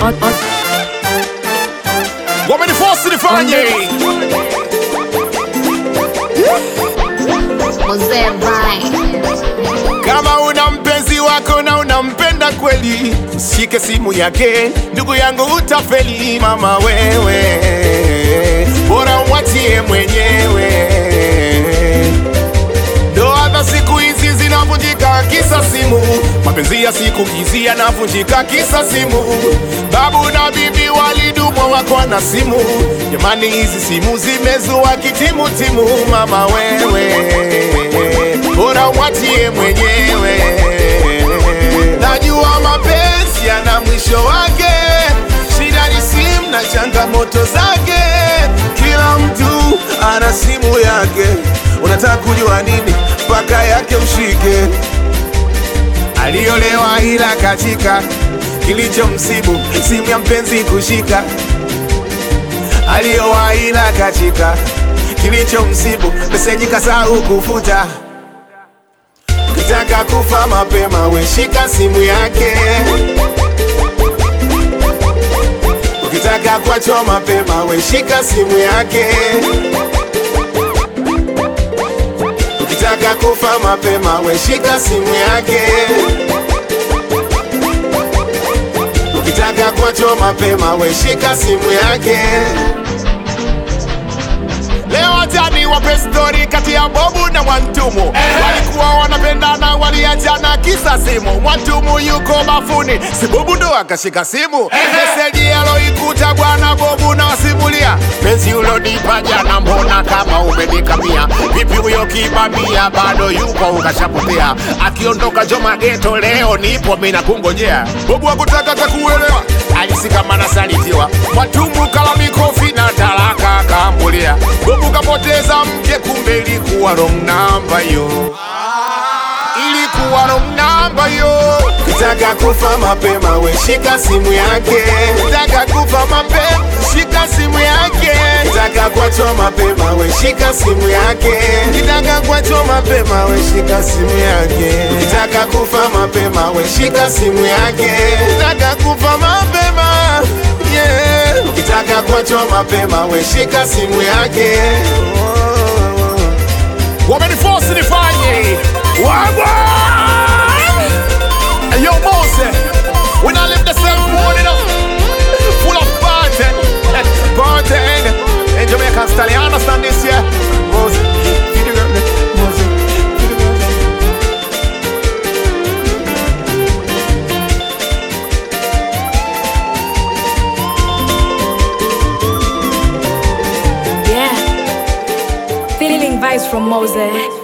on, on. wamenifosi nifanye Mzee Vine. kama una mpenzi wako na unampenda kweli usishike simu yake ndugu yangu utafeli mama wewe bora umwachie mwenyewe ndoa za siku hizi zinavunjika kisa simu mapenzi ya siku hizi yanavunjika kisa simu babu na bibi walidumwa wako na simu jamani hizi simu zimezua kitimutimu mama wewe bora umwachie mwenyewe najua mapenzi yana mwisho wake shida ni simu na changamoto zake kila mtu ana simu yake unataka kujua nini mpaka yake mshike aliolewa ila katika kilichomsibu simu ya mpenzi kushika aliowa ila katika kilichomsibu meseji kasahau kufuta ukitaka kufa mapema weshika simu yake ukitaka kuachwa mapema weshika simu yake ukitaka kufa mapema weshika simu yake ukitaka kuachwa mapema weshika simu yake Leo watani wape stori kati ya Bobu na Mwantumu walikuwa wanapendana, waliachana kisa simu. Mwantumu yuko bafuni, si Bobu ndo akashika simu. Meseji aloikuta bwana Bobu na wasimulia, penzi ulonipa jana, mbona kama umenikamia? Vipi huyo kibamia bado yupo ukashapotea? Akiondoka Joma geto leo nipo mina kungojea. Bobu hakutaka takuelewa, alisikama na salitiwa. Mwantumu kala mikofi na talaka akambulia. Bobu kapoteza mke, kumbe ilikuwa wrong number yo, ilikuwa wrong number yo. Kitaka kufa mapema, we shika simu yake. Kitaka kufa mapema, shika simu yake. Kitaka kuachwa mapema, we shika simu yake. Kitaka kuachwa mapema, we shika simu yake. Kitaka kufa mapema, we shika simu yake. Kitaka kufa mapema, yeah. Ukitaka kuachwa mapema, we shika simu yake. Wameniforce nifanye wagwa Yo, Mose, when I live the same world, you know, full of party, party, in Jamaican style. You understand this, yeah? Mose, feed the girl, Mose, feed the girl. Yeah. Feeling vibes from Mose.